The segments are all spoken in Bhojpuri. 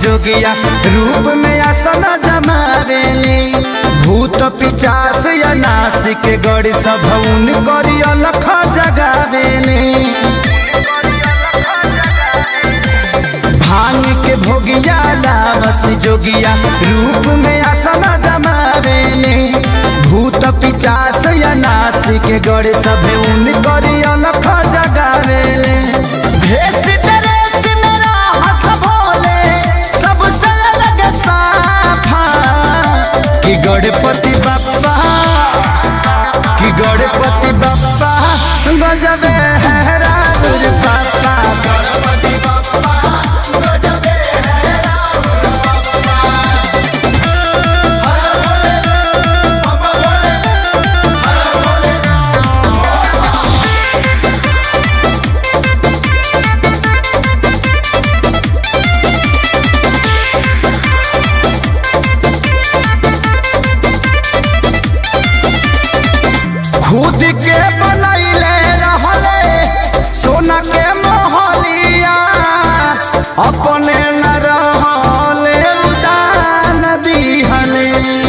जोगिया रूप में आसन जमावेले भूत पिचास या नासिक गड़ सभौन करी अलख जगावेले भांग के भोगिया लावस जोगिया रूप में आसन जमावेले भूत पिचास या नासिक गड़ सभौन करी अलख जगावेले भेष ड्रेस मेरा हंस भोले सबसे अलग साफा कि गणपति बप्पा कि गणपति बप्पा गजबे है रावण पापा गणपति बप्पा गजबे है रावण पापा खुद के बनैले रहले सोना के मोहलिया अपने न रहले उदान दिहले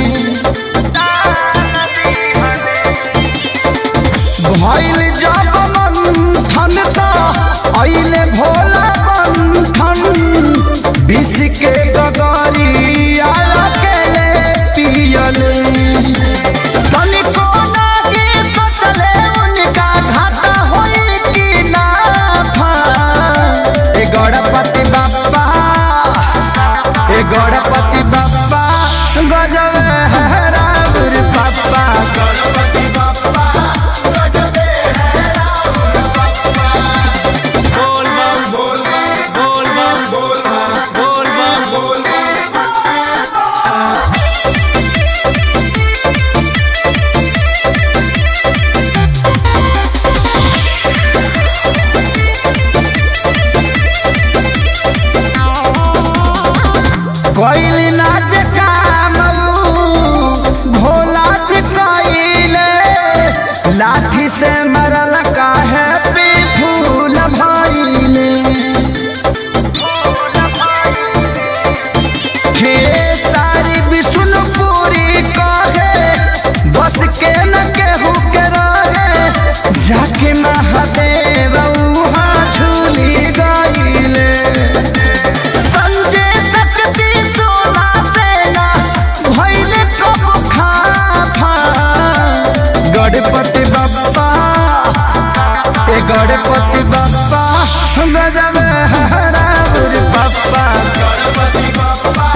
भइल जब मंथन त अइले भोला बंधन विष के गगरिया अकेले पियले तनिको नागी सोचले उनका घाटा होई कि नाफा ए गणपति बाप्पा ए गणपति बाप्पा गजब है रावण बाप्पा गणपति बाप्पा गजब है रावण बाप्पा बोल बम बोल बम बोल बम बोल बम बोल बम कोइली नाच काम भोला जी कोइले लाठी से मरल काहे पे फूल भइले हे सारी विष्णुपुरी कहे बस के न केहू के रहे जाके महादेव उहाँ झूली गइले संजय शक्ति सोना सेना भइले कब खाफा गणपति बप्पा ए गणपति बप्पा गजब है रावण बप्पा गणपति बप्पा